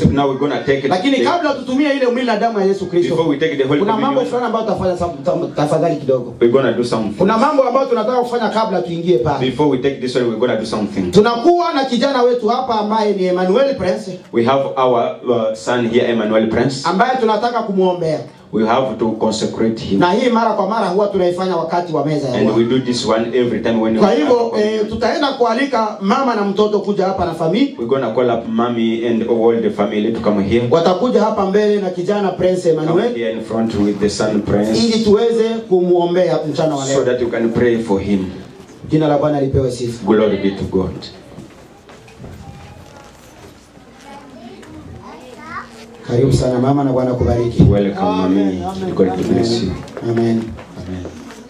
Kristo. Now we're gonna take it. Lakini the- kabla tutumie ile mwili na damu ya Yesu before Kristo, we take the Holy kuna mambo Communion, fulani ambayo tutafanya sa- ta- tafadhali kidogo. we're gonna do something. Kuna mambo ambayo tunataka kufanya kabla tuingie pale. Before we take this one, we're gonna do something. Tunakuwa na kijana wetu hapa ambaye ni Emmanuel Prince We have our uh, son here, Emmanuel Prince. ambaye tunataka kumwombea, We have to consecrate him. na hii mara kwa mara huwa tunaifanya wakati wa meza ya And we Bwana. do this one every time when Kwa we hivyo eh, tutaenda kualika mama na mtoto kuja hapa na famili, we're gonna call up mommy and all the family to come here. watakuja hapa mbele na kijana Prince Come Emmanuel here in front with the son Prince ili tuweze kumwombea mchana wa so leo. that you can pray for him. Jina la Bwana lipewe sifa. Glory be to God. Karibu sana mama na Bwana kubariki. Welcome, mommy. God bless you. Amen. Amen.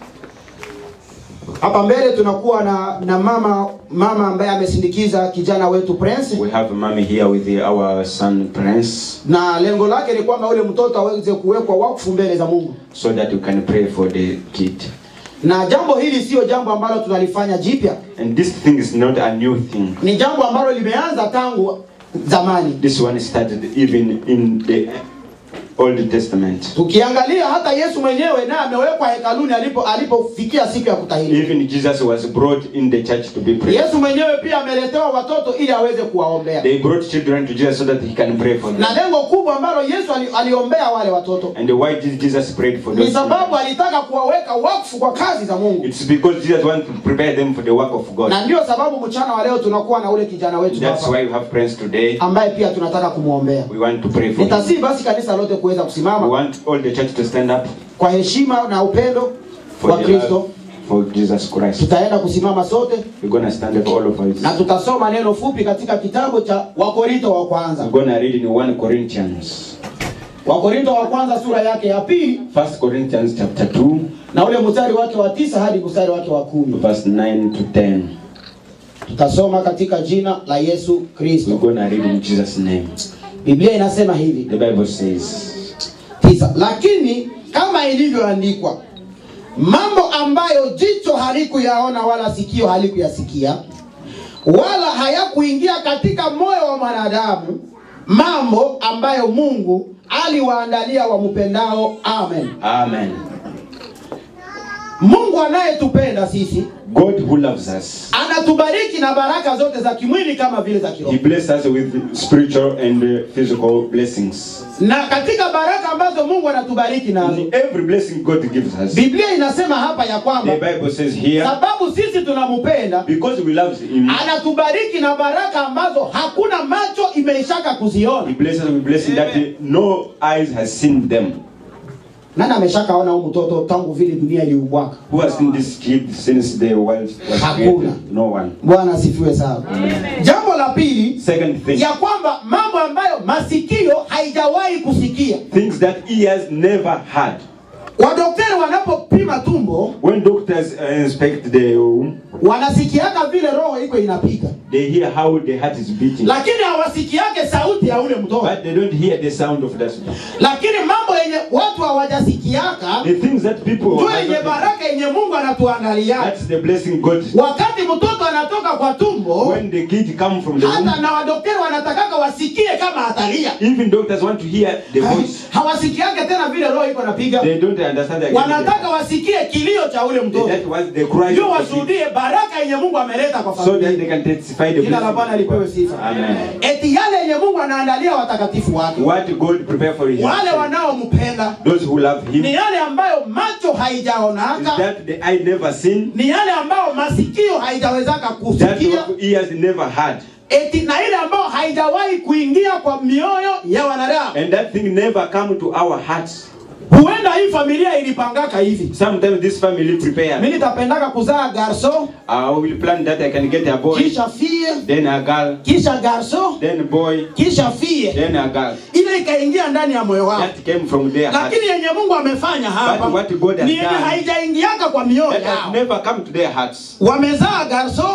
Hapa mbele tunakuwa na na mama mama ambaye amesindikiza kijana wetu Prince, We have mommy here with the, our son Prince na lengo lake ni kwamba ule mtoto aweze kuwekwa wakfu mbele za Mungu. so that you can pray for the kid. Na jambo hili sio jambo ambalo tunalifanya jipya, And this thing is not a new thing. ni jambo ambalo limeanza tangu zamani. This one started even in the Old Testament. Tukiangalia hata Yesu mwenyewe naye amewekwa hekaluni alipo alipofikia siku ya kutahiri. Even Jesus was brought in the church to be prayed. Yesu mwenyewe pia ameletewa watoto ili aweze kuwaombea, They brought children to Jesus so that he can pray for them. na lengo kubwa ambalo Yesu ali, aliombea wale watoto And why did Jesus prayed for ni those sababu children? alitaka kuwaweka wakfu kwa kazi za Mungu. It's because Jesus wanted to prepare them for the work of God. na ndio sababu mchana wa leo tunakuwa na ule kijana wetu That's hapa why we have friends today. ambaye pia tunataka kumwombea. We want to pray for him. Nitasii basi kanisa lote kuweza We kusimama want all the church to stand up kwa heshima na upendo for wa the Kristo. love for Jesus Christ. Tutaenda kusimama sote We're gonna stand up all of us. na tutasoma neno fupi katika kitabu cha Wakorinto wa kwanza. We're gonna read in 1 Corinthians. Wakorinto wa kwanza sura yake ya pili First Corinthians chapter 2, na ule mstari wake wa tisa hadi mstari wake wa kumi. verse 9 to 10. Tutasoma katika jina la Yesu We're Kristo. gonna read in Jesus' name. Biblia inasema hivi The Bible says, tisa, lakini kama ilivyoandikwa, mambo ambayo jicho halikuyaona wala sikio halikuyasikia wala hayakuingia katika moyo wa mwanadamu, mambo ambayo Mungu aliwaandalia wampendao. Amen. Amen. Mungu anayetupenda sisi God who loves us, anatubariki na baraka zote za kimwili kama vile za He kiroho, blesses us with spiritual and uh, physical blessings. na katika baraka ambazo Mungu anatubariki nazo, In every blessing God gives us, Biblia inasema hapa ya the kwamba Bible says here, sababu sisi tunampenda because we love Him, anatubariki na baraka ambazo hakuna macho imeishaka He kuziona. blesses us with blessings that no eyes has seen them. Nani ameshakaona huyu mtoto tangu vile dunia iliumbwaka? Who has seen this kid since the world was Hakuna. created? No one. Bwana asifiwe sana. Jambo la pili Second thing, ya kwamba mambo ambayo masikio haijawahi kusikia. things that ears never had. Wadokteri wanapopima tumbo When doctors uh, inspect the womb, wanasikiaka vile roho iko inapiga, they hear how the heart is beating, lakini hawasikiake sauti ya ule mtoto. but they don't hear the sound of that. Lakini mambo yenye watu hawajasikiaka The things that people ndio have yenye not- baraka yenye Mungu anatuandalia. that's the blessing God. Wakati mtoto anatoka kwa tumbo, When the kid come from the womb, hata na wadokteri wanatakaka wasikie kama atalia, even doctors want to hear the voice. hawasikiake tena vile roho iko napiga, They don't understand that. wanataka wasikie kilio cha ule mtoto, That was the cry ndio of the kid, washuhudie baraka yenye Mungu ameleta kwa so that familia. they can testify the Jina la Bwana blessing. lipewe sifa. Amen. Eti yale yenye Mungu anaandalia watakatifu wake, What God prepare for His wale children, wanaompenda, those who love Him, ni is yale ambayo macho haijaonaka, that the eye never seen, ni yale ambayo masikio haijawezaka that kusikia, ears never had, eti na ile ambayo haijawahi kuingia kwa mioyo ya wanadamu. and that thing never come to our hearts. Huenda hii familia ilipangaka hivi, Sometimes this family prepare. mimi nitapendaka kuzaa garso, I will plan that I can get a boy, kisha fie, then a girl, kisha garso, then boy, kisha fie, then a girl. ile ikaingia ndani ya moyo wao. That came from their heart. Lakini yenye Mungu amefanya hapa But what God has ni yenye done, haijaingiaka kwa mioyo That has yao. never come to their hearts. Wamezaa garso,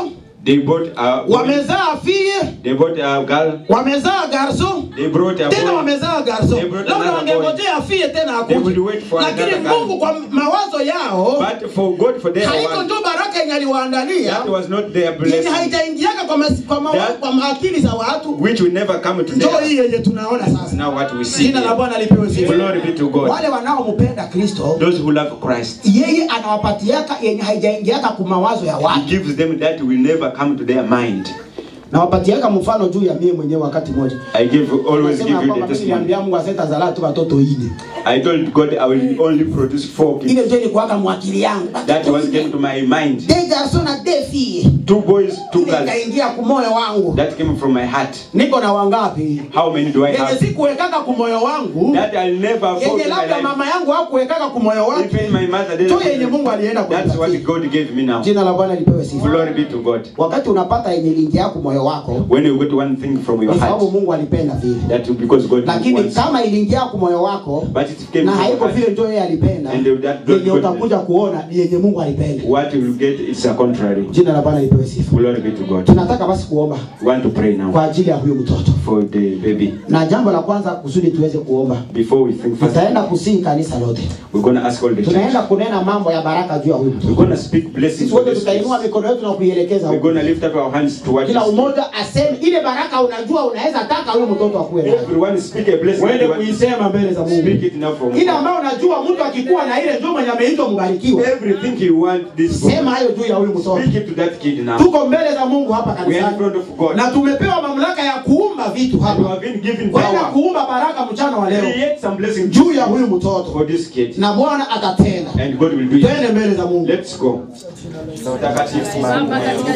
They bought a boy, wamezaa fie they bought a girl, wamezaa garso they brought a tena boy. wamezaa garso They brought labda another boy. wangengojea fie tena They akuje would wait for lakini another girl. mungu kwa mawazo yao But for God, for their haiko one, ndio baraka yenye aliwaandalia that was not their yenye blessing, haijaingiaka kwa, mas- kwa, ma- That- kwa akili za watu which will never come to ndio them. hii yenye tunaona sasa Now what we see. jina la bwana lipewe sifa Glory be to God. wale wanaompenda kristo Those who love Christ, yeye anawapatiaka yenye haijaingiaka kwa mawazo ya He watu gives them that will never come to their mind. nawapatiaka mfano juu ya mie mwenyewe wakati mmoja I give always Nasema give you kwamba the mimi testimony. niliambia mungu asitazalaa tu watoto ine I told God I will only produce four kids. ile ndio ilikuwaka mwakili yangu That was came to my mind. de garso na de fille Two boys, two ile girls. ikaingia kumoyo wangu That came from my heart. niko na wangapi How many do I yenye have? sikuwekaka kumoyo wangu That I'll never yenye afford in my labda life. mama yangu hakuwekaka kumoyo wake Even my mother tu yenye didn't. mungu alienda That's what kunipatia God gave me now. jina la bwana lipewe sifa Glory be to God. wakati unapata yenye lingia yako moyo wako When you get one thing from your ni sababu heart, mungu alipenda vile that because God lakini wants. kama iliingia kwa moyo wako But it came na from your haiko heart. vile ndio yeye alipenda And that yenye God- utakuja kuona ni yenye mungu alipenda What you will get is a contrary. jina la bwana lipewe sifa Glory be to God. tunataka basi kuomba We want to pray now kwa ajili ya huyu mtoto for the baby. na jambo la kwanza kusudi tuweze kuomba Before we think first, tutaenda kusii kanisa lote we're going to ask all the church. tunaenda kunena mambo ya baraka juu ya huyu We're mtoto going to speak blessings sisi for wote this tutainua place. mikono yetu na kuielekeza We're huko going to lift up our hands towards kila this. umoja aseme ile baraka unajua unaweza taka huyu mtoto akuwe nayo Everyone speak a blessing. uende You want- kuisema mbele za Mungu Speak it now from ile ambayo unajua mtu akikuwa na ile ndio mwenye ameitwa mbarikiwa everything you want this boy. sema hayo juu ya huyu mtoto Speak it to that kid now. tuko mbele za Mungu hapa We are in kanisani front of God. na tumepewa mamlaka ya kuumba vitu You hapa have been given kwenda power. kuumba baraka mchana wa leo Create some blessing juu ya huyu mtoto for this kid. na Bwana atatenda And God will do it. twende mbele za Mungu Let's go. Takatifu Mungu,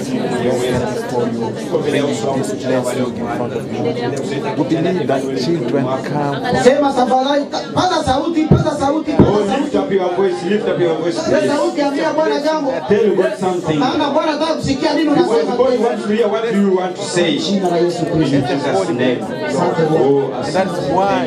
children come. sema safari paza sauti paza sauti paza Oh, lift sauti up your voice, lift up your voice. paza please. sauti ambia Bwana jambo Tell God something. maana Bwana anataka kusikia nini Because unasema God wants to hear what do you want to say. In jina la Yesu Kristo Jesus' name. asante Bwana Oh, And that's why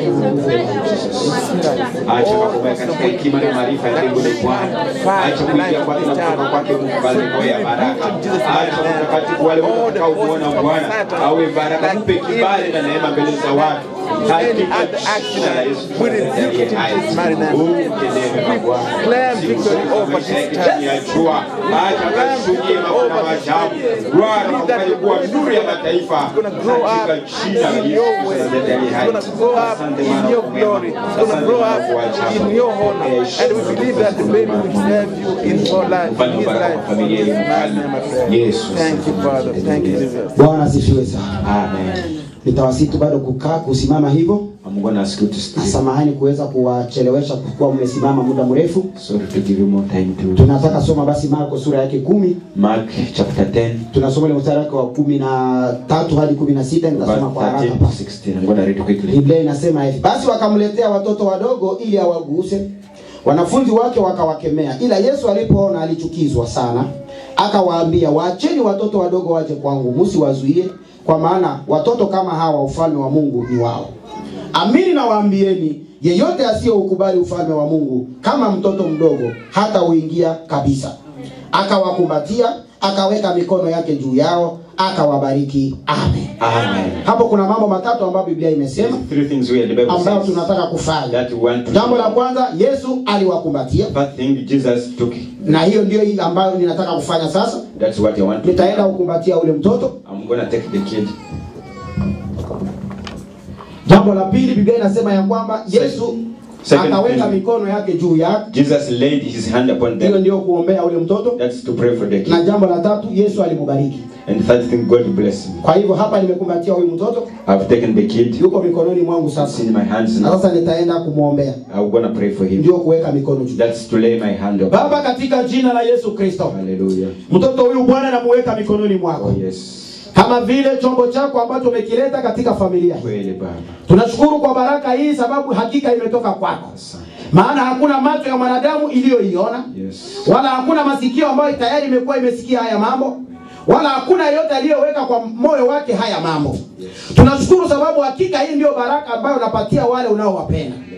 acha kukuwa katika hekima na maarifa ya mbinguni Bwana. Acha kuingia kwake na kutoka kwake mabadiliko ya baraka. Acha mtakatifu wale watakao kuona Bwana awe baraka, mpe kibali na neema mbele za watu. Hakika jina la Yesu aliye hai. Utendewe Bwana. declare victory over this child. ya jua acha kashuhudie mambo na maajabu Bwana ukafanye kuwa nuru ya mataifa It's gonna grow up katika jina la in your Yesu way. Kristo aliye It's hai. gonna grow up Asante in Bwana your kwa mema. glory. It's gonna Asante grow Bwana up kwa ajabu. in your honor. Eh, And we believe that the baby will serve you in your life, Mfano in his baraka life. kwa familia hii In my mfalme. name I pray. Yesu. Thank you, Father. Thank you, Jesus. Bwana asifiwe sana Amen. nitawasitu bado kukaa kusimama hivyo I'm going to ask you to na stay. samahani kuweza kuwachelewesha kwa kuwa mmesimama muda mrefu Sorry to give you more time to tunataka soma basi Marko sura yake kumi Mark chapter 10 tunasoma ile mstari wake wa kumi na tatu hadi kumi na sita verse nitasoma kwa haraka 13 to basi 16. I'm going to read quickly. biblia inasema hivi basi wakamletea watoto wadogo ili awaguse wanafunzi wake wakawakemea ila yesu alipoona alichukizwa sana akawaambia waacheni watoto wadogo waje kwangu msiwazuie kwa maana watoto kama hawa ufalme wa mungu ni wao amini nawaambieni yeyote asiyeukubali ufalme wa mungu kama mtoto mdogo hata uingia kabisa akawakumbatia akaweka mikono yake juu yao akawabariki amen Amen. hapo kuna mambo matatu ambayo biblia imesema Three things where the Bible ambayo says tunataka kufanya that we want to jambo la kwanza yesu aliwakumbatia First thing Jesus took. na hiyo ndio ile ambayo ninataka kufanya sasa That's what I want to do. nitaenda kukumbatia ule mtoto I'm going to take the kid. jambo la pili biblia inasema ya kwamba yesu Second akaweka thing. mikono yake juu yake Jesus laid his hand upon hiyo them. ndio kuombea ule mtoto That's to pray for the na kid. jambo la tatu yesu alimubariki And third thing, God bless him. kwa hivyo hapa nimekumbatia huyu mtoto I've taken the kid. yuko mikononi mwangu It's sasa in my hands na now. sasa nitaenda kumwombea I'm going to pray for him. ndio kuweka mikono juu That's to lay my hand upon baba katika jina la yesu kristo Hallelujah. mtoto huyu bwana namuweka mikononi mwako Oh, yes. kama vile chombo chako ambacho umekileta katika familia hii Kweli Baba. tunashukuru kwa baraka hii sababu hakika imetoka kwako Asante. maana hakuna macho ya mwanadamu iliyoiona Yes. wala hakuna masikio ambayo tayari imekuwa imesikia haya mambo wala hakuna yeyote aliyoweka kwa moyo wake haya mambo tunashukuru sababu hakika hii ndio baraka ambayo unapatia wale unaowapenda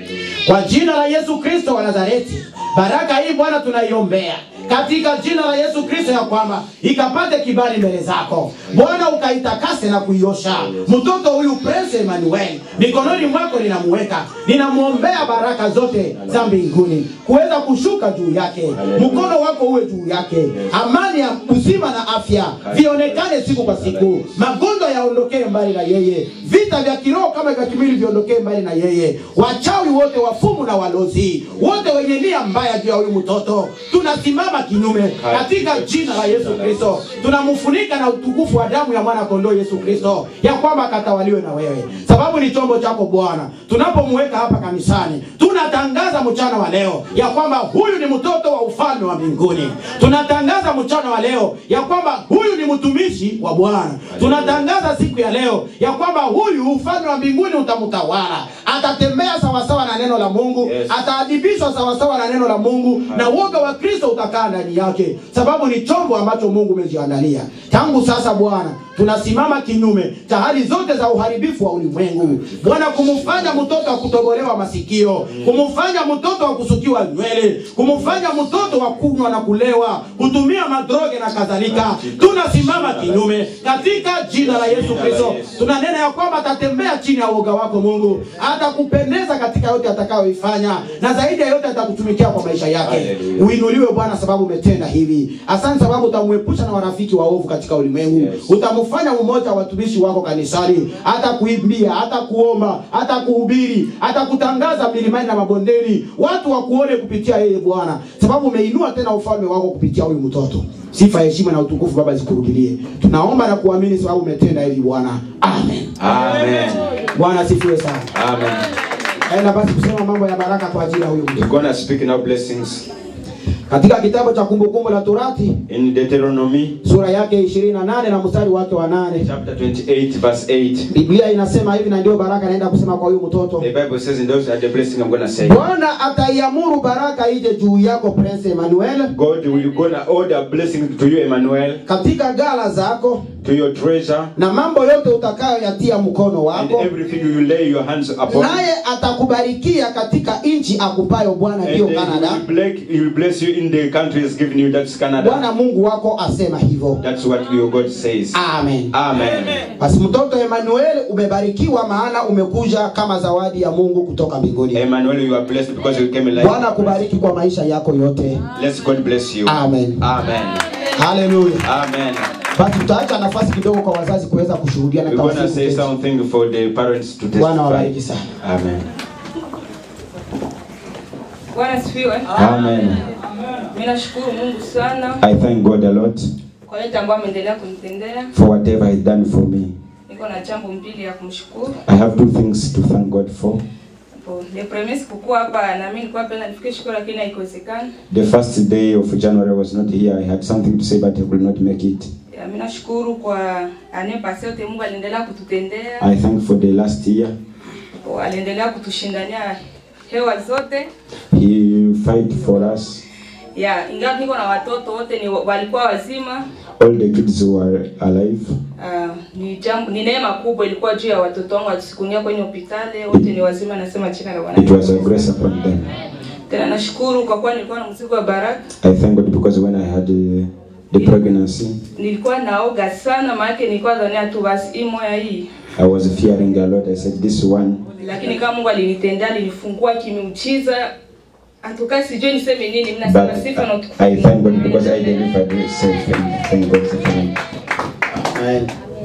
kwa jina la Yesu Kristo wa Nazareti. Baraka hii Bwana tunaiombea katika jina la Yesu Kristo, ya kwamba ikapate kibali mbele zako Bwana, ukaitakase na kuiosha mtoto huyu Prince Emmanuel, mikononi mwako ninamuweka, ninamwombea baraka zote za mbinguni kuweza kushuka juu yake, mkono wako uwe juu yake, amani ya uzima na afya vionekane siku kwa siku, magonjwa yaondokee mbali na yeye, vita vya kiroho kama vya kimwili viondokee mbali na yeye, wachawi wote, wafumu na walozi wote wenye nia mbaya juu ya huyu mtoto tunasimama kinyume katika jina la Yesu Kristo, tunamfunika na utukufu wa damu ya mwana kondoo Yesu Kristo, ya kwamba akatawaliwe na wewe, sababu ni chombo chako Bwana. Tunapomweka hapa kanisani, tunatangaza mchana wa leo ya kwamba huyu ni mtoto wa ufalme wa mbinguni. Tunatangaza mchana wa leo ya kwamba huyu ni mtumishi wa Bwana. Tunatangaza siku ya leo ya kwamba huyu ufalme wa mbinguni utamtawala, atatembea sawasawa na neno la Mungu, Yes. ataadibishwa sawasawa na neno la Mungu, na uoga wa Kristo utakaa ndani yake, sababu ni chombo ambacho Mungu umejiandalia. Tangu sasa Bwana, tunasimama kinyume cha hali zote za uharibifu wa ulimwengu Bwana, kumfanya mtoto wa kutobolewa masikio, kumfanya mtoto wa kusukiwa nywele, kumfanya mtoto wa kunywa na kulewa, kutumia madroge na kadhalika. Tunasimama kinyume katika jina la Yesu Kristo. Tunanena ya kwamba atatembea chini ya uoga wako Mungu, atakupendeza katika yote atakayoifanya, na zaidi ya yote atakutumikia kwa maisha yake. Hallelujah. Uinuliwe Bwana, sababu umetenda hivi. Asante sababu utamwepusha na warafiki waovu katika ulimwengu Yes. utamfanya mmoja wa watumishi wako kanisani, hata kuimbia, hata kuomba, hata kuhubiri, hata kutangaza milimani na mabondeni, watu wakuone kupitia yeye Bwana, sababu umeinua tena ufalme wako kupitia huyu mtoto. Sifa, heshima na utukufu Baba zikurudilie. Tunaomba na kuamini sababu umetenda hivi Bwana, amen. Amen. Bwana asifiwe sana. Amen. Aenda basi kusema mambo ya baraka kwa ajili ya huyu mtoto. We're gonna speak now blessings Katika kitabu cha Kumbukumbu la Torati in Deuteronomy sura yake 28 na mstari wake wa nane chapter 28, verse 8. Biblia inasema hivi, na ndio baraka naenda kusema kwa huyu mtoto. The Bible says, in those are the blessing I'm gonna say. Bwana ataiamuru baraka ije juu yako Prince Emmanuel, God will gonna order blessing to you, Emmanuel, katika gala zako to your treasure, na mambo yote utakayoyatia mkono and wako, everything you lay your hands upon. naye atakubarikia katika nchi akupayo Bwana, And ndiyo uh, he Canada. will, bless, he will bless you in the country he's given you. That's Canada. Bwana Mungu wako asema hivyo. That's what your God says. Amen. Amen. Basi mtoto Emmanuel, umebarikiwa, maana umekuja kama zawadi ya Mungu kutoka mbinguni. Emmanuel, you are blessed because you came alive. Bwana akubariki kwa maisha yako yote. Let's God bless you. Amen. Amen. Haleluya. Amen. Basi tutaacha nafasi kidogo kwa wazazi kuweza kushuhudia na We're gonna tawasifu say kesho. something for the parents to Bwana wabariki testify. sana. Amen. Bwana asifiwe. Amen. Mimi nashukuru Mungu sana I thank God a lot kwa yote ambayo ameendelea kunitendea. for whatever He's done for me. Niko na jambo mbili ya kumshukuru. I have two things to thank God for. Hapo the premise kukua hapa na mimi nilikuwa penda nifike shule lakini haikuwezekana. The first day of January I was not here. I had something to say, but I could not make it. Ya, Mimi nashukuru kwa anepasi yote Mungu aliendelea kututendea. I thank for the last year. Hapo Aliendelea kutushindania hewa zote. He fight for us. Ya, ingawa niko na watoto wote ni walikuwa wazima. All the kids were alive. Uh, ni jambo ni neema kubwa ilikuwa juu ya watoto wangu wasikunia kwenye hospitali wote ni wazima nasema jina la Bwana. It was a grace upon them. Tena nashukuru kwa kuwa nilikuwa na mzigo wa baraka. I thank God because when I had uh, the pregnancy, Nilikuwa naoga sana maana nilikuwa dhania tu basi hii moya hii. I was fearing a lot. I said, this one, Lakini kama Mungu alinitendea alinifungua kimeujiza. Atuka sijui niseme nini mimi nasema but sifa na utukufu. I thank God because I delivered safe and thank God for them. Amen.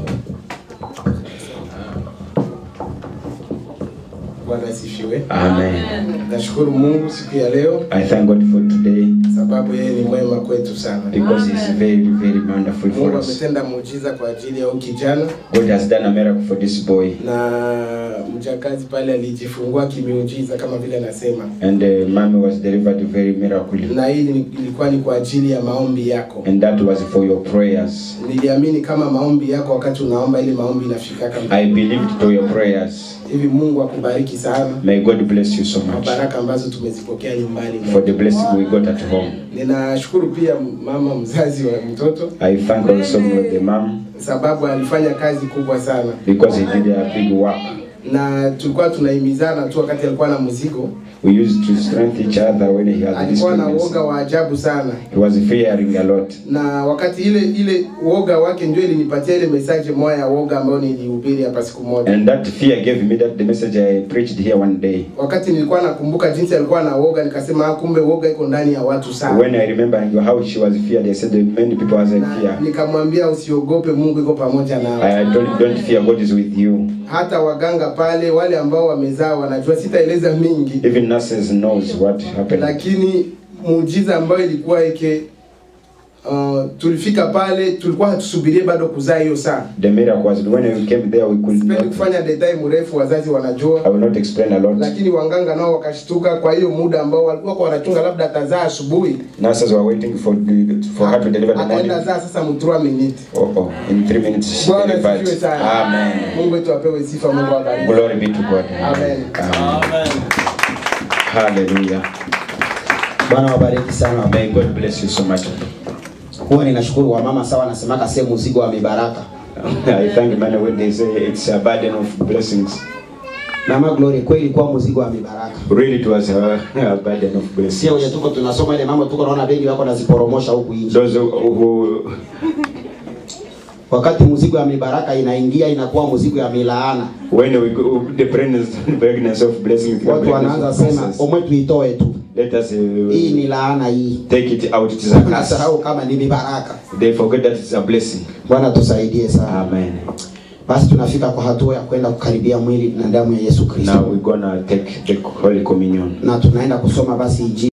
Bwana asifiwe. Amen. Nashukuru Mungu siku ya leo I thank God for today sababu yeye ni mwema kwetu sana. because He's very, very wonderful for Mungu us. ametenda muujiza kwa ajili ya huyu kijana God has done a miracle for this boy. na mjakazi pale alijifungua kimiujiza kama vile anasema, And uh, mommy was delivered very miraculously. na hii ni- ilikuwa ni kwa ajili ya maombi yako. And that was for your prayers. Niliamini kama maombi yako wakati unaomba, ili maombi inafikaka mbinguni. I believed to your prayers. hivi. Mungu akubariki sana May God bless you so kwa much baraka ambazo tumezipokea nyumbani. for the blessing we got at home. Ninashukuru pia mama mzazi wa mtoto I thank also the mom sababu alifanya kazi kubwa sana because he did a big work na tulikuwa tunahimizana tu wakati alikuwa na mzigo. We used to strengthen each other when he had this Alikuwa na pregnancy. woga wa ajabu sana, He was fearing a lot. na wakati ile ile woga wake ndio ilinipatia ile message moja ya woga ambayo nilihubiri hapa siku moja. And that fear gave me that the message I preached here one day. Wakati nilikuwa nakumbuka jinsi alikuwa na woga, nikasema "Ah, kumbe woga iko ndani ya watu sana. When I remember how she was feared, I said that many people has a Na fear. nikamwambia usiogope, Mungu iko pamoja nawe. I don't, don't fear, God is with you. Hata waganga pale, wale ambao wamezaa wanajua, sitaeleza mingi, Even nurses knows what happened. lakini muujiza ambayo ilikuwa ike uh, tulifika pale, tulikuwa hatusubirie bado kuzaa hiyo saa. The miracle was when we came there, we could Sipendi not. kufanya detail mrefu, wazazi I wanajua, will not explain a lot. lakini wanganga nao wakashtuka. Kwa hiyo muda ambao walikuwa kwa wanachunga labda atazaa asubuhi, Nurses were waiting for for her to deliver the akaenda morning. zaa sasa mtrua minute. Oh, oh, in three minutes she Bwana delivered. asifiwe sana. Amen. Mungu wetu apewe sifa, Mungu abariki. Glory be to God. Amen. Amen. Hallelujah. Bwana wabariki sana. May God bless you so much. Huwa ninashukuru wamama sawa, nasemaka sehemu mzigo wa mibaraka. I thank man when they say it's a burden of blessings. Mama Glory, kweli kwa mzigo wa mibaraka. Really, it was a, a burden of blessings. Sio wenye tuko tunasoma ile mambo tuko naona wengi wako naziporomosha huku nje. Those who, who Wakati mzigo wa mibaraka inaingia inakuwa mzigo ya milaana. when we go, the pregnancy, pregnancy of blessings, the Watu pregnancy wanaanza of sema blessings, omwe tuitoe tu. let us Hii uh, ni laana hii. take it out. It is a curse. Unasahau kama ni mibaraka. They forget that it's a blessing. Bwana tusaidie sana. Amen. Basi tunafika kwa hatua ya kwenda kukaribia mwili na damu ya Yesu Kristo. Now we're gonna take the Holy Communion. Na tunaenda kusoma basi injili